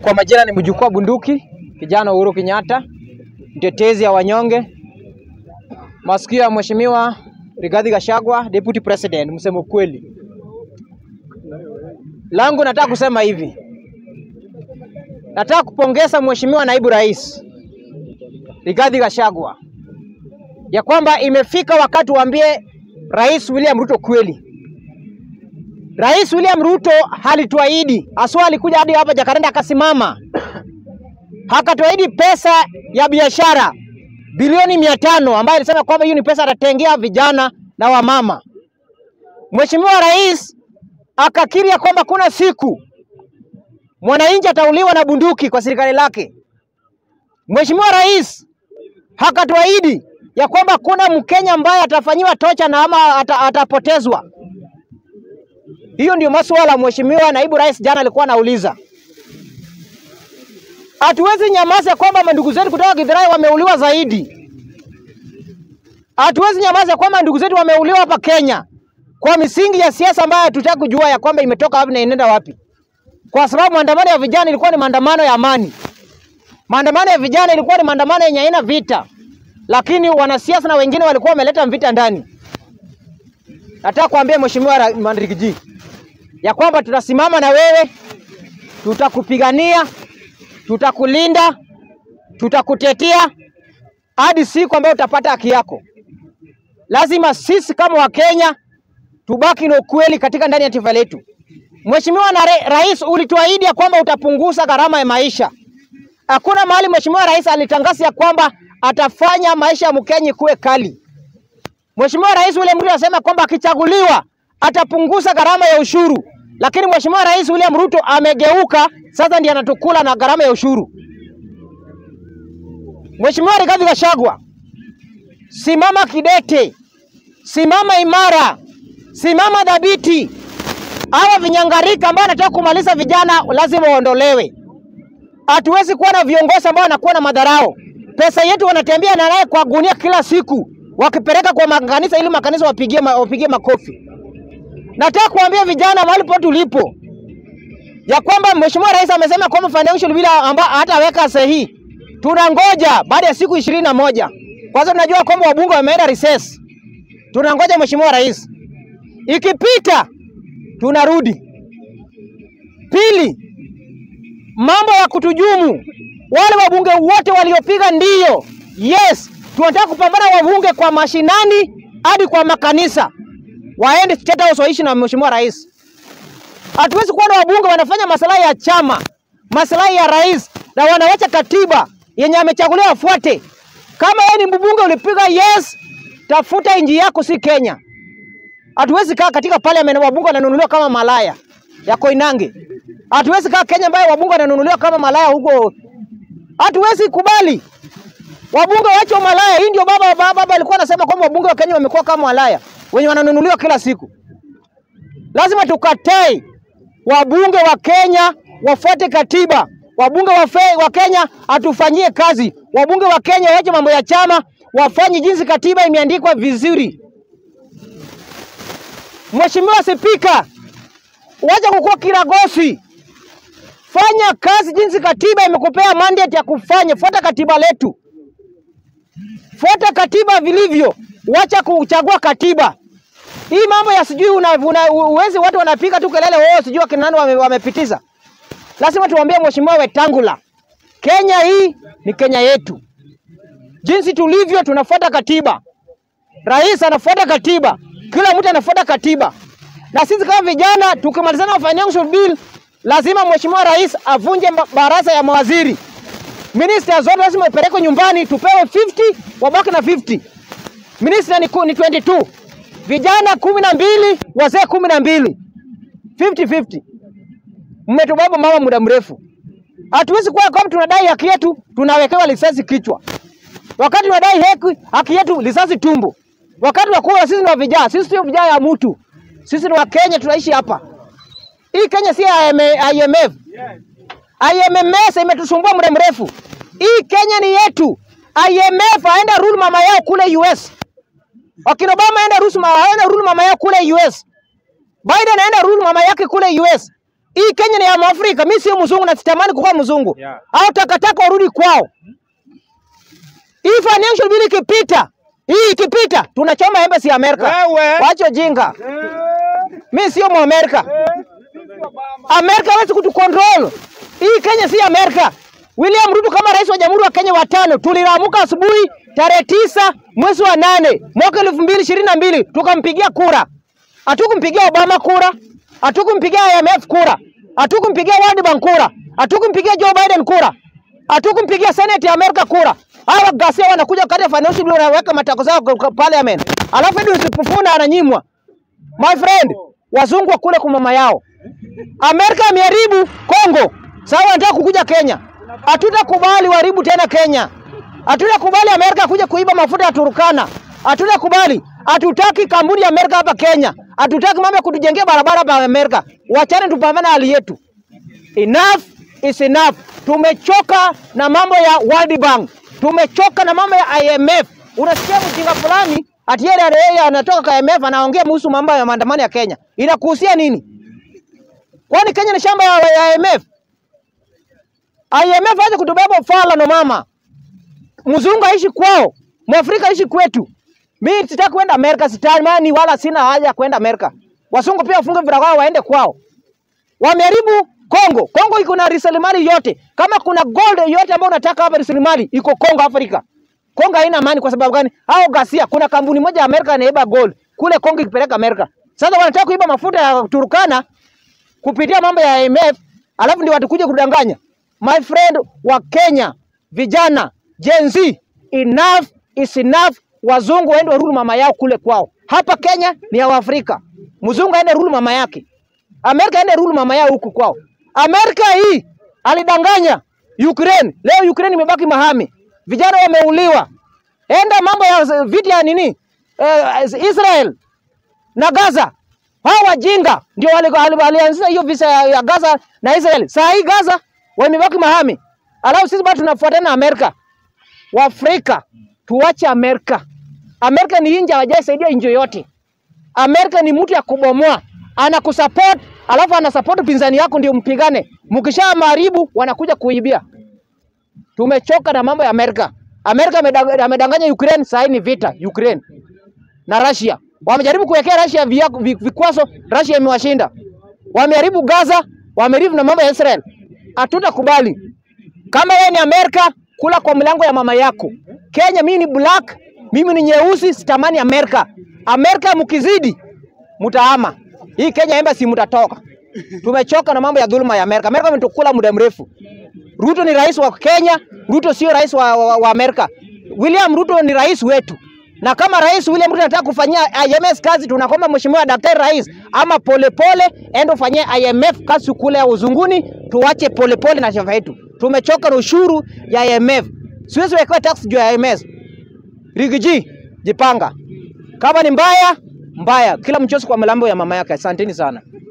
Kwa majina ni mjukuu wa bunduki, kijana Uhuru Kenyatta, mtetezi ya wanyonge, masikio ya Mheshimiwa Rigathi Gachagua, Deputy President, msemo ukweli. Langu nataka kusema hivi, nataka kupongeza Mheshimiwa Naibu Rais Rigathi Gachagua ya kwamba imefika wakati waambie Rais William Ruto kweli. Rais William Ruto halituahidi aswa, alikuja hadi hapa Jakaranda akasimama akatuahidi pesa ya biashara bilioni mia tano ambayo alisema kwamba hiyo ni pesa atatengea vijana na wamama. Mheshimiwa Rais akakiri ya kwamba kuna siku mwananchi atauliwa na bunduki kwa serikali lake. Mheshimiwa Rais akatuahidi ya kwamba kuna Mkenya ambaye atafanyiwa tocha na ama ata, atapotezwa. Hiyo ndio masuala Mheshimiwa Naibu Rais jana alikuwa anauliza. Hatuwezi nyamaza kwamba mandugu zetu kutoka Githurai wameuliwa zaidi. Hatuwezi nyamaza kwamba ndugu zetu wameuliwa hapa Kenya kwa misingi ya siasa ambayo hatutaki kujua ya kwamba imetoka wapi na inaenda wapi, kwa sababu maandamano ya vijana ilikuwa ni maandamano ya amani. Maandamano ya vijana ilikuwa ni maandamano yenye haina vita, lakini wanasiasa na wengine walikuwa wameleta vita ndani. Nataka kuambia Mheshimiwa Mandrigiji ya kwamba tutasimama na wewe, tutakupigania, tutakulinda, tutakutetea hadi siku ambayo utapata haki yako. Lazima sisi kama Wakenya tubaki na ukweli katika ndani ya taifa letu. Mheshimiwa na Rais, ulituahidi ya kwamba utapunguza gharama ya maisha. Hakuna mahali Mheshimiwa Rais alitangaza ya kwamba atafanya maisha ya Mkenya kuwe kali. Mheshimiwa Rais William Ruto anasema kwamba akichaguliwa atapunguza gharama ya ushuru, lakini Mheshimiwa Rais William Ruto amegeuka sasa, ndiye anatukula na gharama ya ushuru. Mheshimiwa Rigathi Gachagua, simama kidete, simama imara, simama dhabiti. Hawa vinyangarika ambao wanataka kumaliza vijana lazima waondolewe. Hatuwezi kuwa na viongozi ambao wanakuwa na madharau. Pesa yetu wanatembea na naye kwa gunia kila siku, wakipeleka kwa makanisa ili makanisa wapigie, ma, wapigie makofi. Nataka kuambia vijana mahali pote tulipo ya kwamba Mheshimiwa Rais amesema kwamba financial bill ambao hataweka sahihi. Tunangoja baada ya siku ishirini na moja. Kwanza tunajua kwamba wabunge wameenda recess. Tunangoja Mheshimiwa Rais, ikipita tunarudi. Pili, mambo ya kutujumu wale wabunge wote waliopiga ndio, yes, tunataka kupambana wabunge kwa mashinani hadi kwa makanisa, waende State House waishi na Mheshimiwa Rais. Hatuwezi kuwa na wabunge wanafanya maslahi ya chama, maslahi ya rais, na wanawacha katiba yenye amechaguliwa afuate. Kama yeye ni mbunge ulipiga yes, tafuta inji yako, si Kenya. Hatuwezi kaa katika parliament wabunge wananunuliwa kama malaya ya Koinange. Hatuwezi kaa Kenya ambayo wabunge wananunuliwa kama malaya huko. Hatuwezi kubali wabunge waache malaya. Hii ndio baba baba, baba alikuwa anasema kwamba wabunge wa Kenya wamekuwa kama malaya wenye wananunuliwa kila siku. Lazima tukatae wabunge wa Kenya wafuate katiba. Wabunge wa, fe, wa Kenya atufanyie kazi. Wabunge wa Kenya waache mambo ya chama, wafanye jinsi katiba imeandikwa vizuri. Mheshimiwa Spika, wacha kukua kiragosi, fanya kazi jinsi katiba imekupea mandate ya kufanya. Fuata katiba letu, fuata katiba vilivyo, wacha kuchagua katiba hii. Mambo ya sijui una, una, uwezi watu wanapiga tu kelele wao, sijui akina nani wame, wamepitiza. Lazima tuambie Mheshimiwa Wetangula, Kenya hii ni Kenya yetu, jinsi tulivyo, tunafuata katiba. Rais anafuata katiba, kila mtu anafuata katiba, na sisi kama vijana tukimalizana na financial bill, lazima Mheshimiwa Rais avunje baraza ya mawaziri. Minister zote lazima ipelekwe nyumbani, tupewe 50 wabaki na 50. Minister ni, ni 22 vijana kumi na mbili wazee kumi na mbili 50-50. Mmetubaba mama muda mrefu, hatuwezi kuwa kama tunadai haki yetu tunawekewa risasi kichwa, wakati tunadai haki, haki yetu risasi tumbo. Wakati wa kura sisi ni wa vijana, sisi sio vijana ya mtu, sisi ni wa Kenya, tunaishi hapa. Hii Kenya si IMF. IMF imetusumbua muda mrefu. Hii Kenya ni yetu. IMF aenda rule mama yao kule US. Wakina Obama aenda rule mama yao kule US. Biden aenda rule mama yake kule US. Hii Kenya ni ya Mwafrika, mimi sio mzungu na sitamani kuwa mzungu. Yeah. Au takataka warudi kwao. Hii financial bill ikipita, hii ikipita, tunachoma embassy ya Amerika. Wewe. Wacho jinga. Mimi sio Mwamerika. Amerika hawezi kutukontrol. Hii Kenya si Amerika. William Ruto kama rais wa Jamhuri wa Kenya wa tano, tuliramuka asubuhi tarehe tisa mwezi wa nane mwaka elfu mbili ishirini na mbili tukampigia kura. Hatukumpigia Obama kura, hatukumpigia IMF kura, hatukumpigia World Bank kura, hatukumpigia Joe Biden kura, hatukumpigia Senate ya Amerika kura. Hawa ghasia wanakuja wakati ya financial bill wanaweka matako zao kwa- kwa parliament, alafu Edwin Sifuna ananyimwa. My friend, wazungu wa kule kwa mama yao. Amerika ameharibu Kongo, sasa wanataka kukuja Kenya. Hatutakubali waharibu tena Kenya. Hatutakubali Amerika kuja kuiba mafuta ya Turkana. Hatutakubali. Hatutaki kampuni ya Amerika hapa Kenya. Hatutaki mambo ya kutujengea barabara hapa Amerika. Wachane tupambane hali yetu. Enough is enough. Tumechoka na mambo ya World Bank. Tumechoka na mambo ya IMF. Unasikia mjinga fulani ati yeye yeye anatoka kwa IMF anaongea kuhusu mambo ya maandamano ya Kenya. Inakuhusia nini? Kwani Kenya ni shamba ya, ya IMF? IMF aje kutubeba ufala no mama. Mzungu aishi kwao, Mwafrika aishi kwetu. Mimi sitaki kwenda Amerika, sitamani wala sina haja ya kwenda Amerika. Wasungu pia wafunge virago wao waende kwao. Wameharibu Kongo. Kongo iko na rasilimali yote. Kama kuna gold yote ambayo unataka hapa rasilimali iko Kongo Afrika. Kongo haina amani kwa sababu gani? Hao ghasia, kuna kampuni moja ya Amerika inaiba gold kule Kongo ikipeleka Amerika. Sasa wanataka kuiba mafuta ya Turkana kupitia mambo ya IMF, alafu ndio watakuja kudanganya. My friend wa Kenya, vijana Gen Z, enough is enough. Wazungu waende warudi mama yao kule kwao. Hapa Kenya ni ya Waafrika, mzungu aende rudi mama yake. Amerika aende rudi mama yao huku kwao. Amerika hii alidanganya Ukraine, leo Ukraine imebaki mahame, vijana wameuliwa. Enda mambo ya vita ya nini eh, Israel na Gaza. Hao wajinga ndio wali- wali- walianzisha hiyo visa ya, ya Gaza na Israel. Saa hii Gaza wamebaki mahame, alafu sisi bado tunafuatana na Amerika. Waafrika tuache Amerika. Amerika ni inji hawajasaidia inji yoyote. Amerika ni mtu ya kubomoa, anakusupport alafu anasupport pinzani yako ndio mpigane. Mkisha maharibu wanakuja kuibia. Tumechoka na mambo ya Amerika. Amerika amedang- amedanganya Ukraine, saa hii ni vita Ukraine na Russia. Wamejaribu kuwekea Russia via- vi- vikwazo, Russia imewashinda. Wameharibu Gaza, wameharibu na mambo ya Israel. Hatutakubali. Kama wewe ni Amerika, kula kwa mlango ya mama yako. Kenya mimi ni black, mimi ni nyeusi, sitamani Amerika. Amerika mkizidi mtahama. Hii Kenya embassy mtatoka. Tumechoka na mambo ya dhuluma ya Amerika. Amerika imetukula muda mrefu. Ruto ni rais wa Kenya, Ruto sio rais wa, wa, wa Amerika. William Ruto ni rais wetu. Na kama rais William Ruto anataka kufanyia IMF kazi, tunakomba mheshimiwa daktari rais ama polepole ende ufanyie IMF kazi kule ya uzunguni, tuache polepole na chama yetu. Tumechoka na ushuru ya IMF. Siwezi wekewa tax juu ya IMF. Rigiji, jipanga. Kama ni mbaya, mbaya. Kila mchosi kwa mlambo ya mama yake. Asanteni sana.